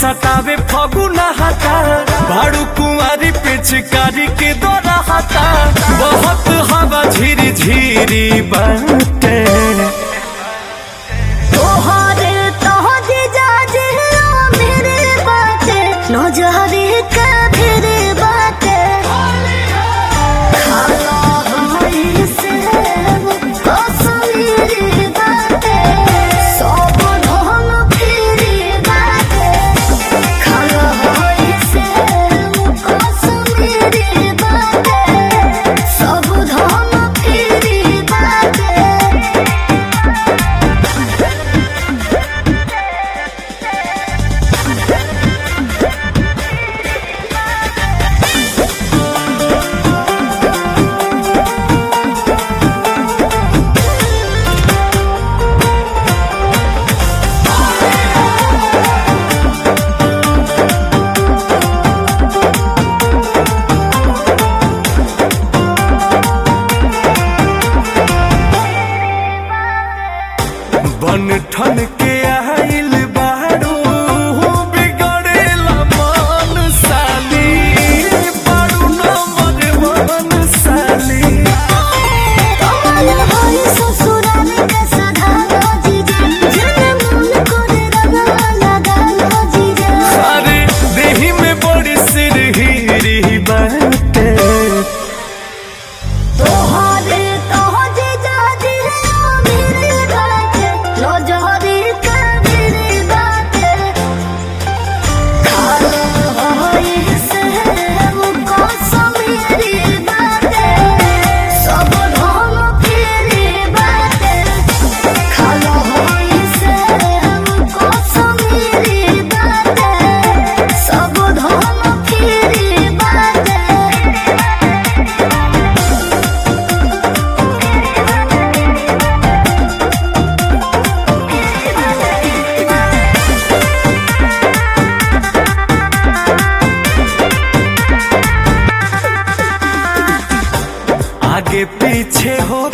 सतावे फगुना हटा भाड़ू कुंवारी पिचकारी के दौरा हटा बहुत हवा झिरी झिरी बनते तोहरे तोहरे जाजे मेरे बाटे नजरे का फिरे बाटे खाला हमारी से कश्मीरी बाटे सब ढोल फिरी बाटे खाला हमारी से कश्मीरी बाटे सब ढोल फिरी बाटे बन ठन के आइल बाड़ू बिगड़ेला मन साली बाड़ू नंबर वन साली कमल होई ससुराल के सधारो जीजा जन मन करे रंगवा लगालो जीजा अरे देही में बड़ी सिरहिरी बनते तोहरे तोह जीजा दिलो मेरे बाटे लो जोहरी का मेरे बाटे खालो होई से वो कश्मीरी बाटे सब ढोल फिरी बाटे खालो होई से वो कश्मीरी बाटे सब ढोल फिरी बाटे आगे पीछे हो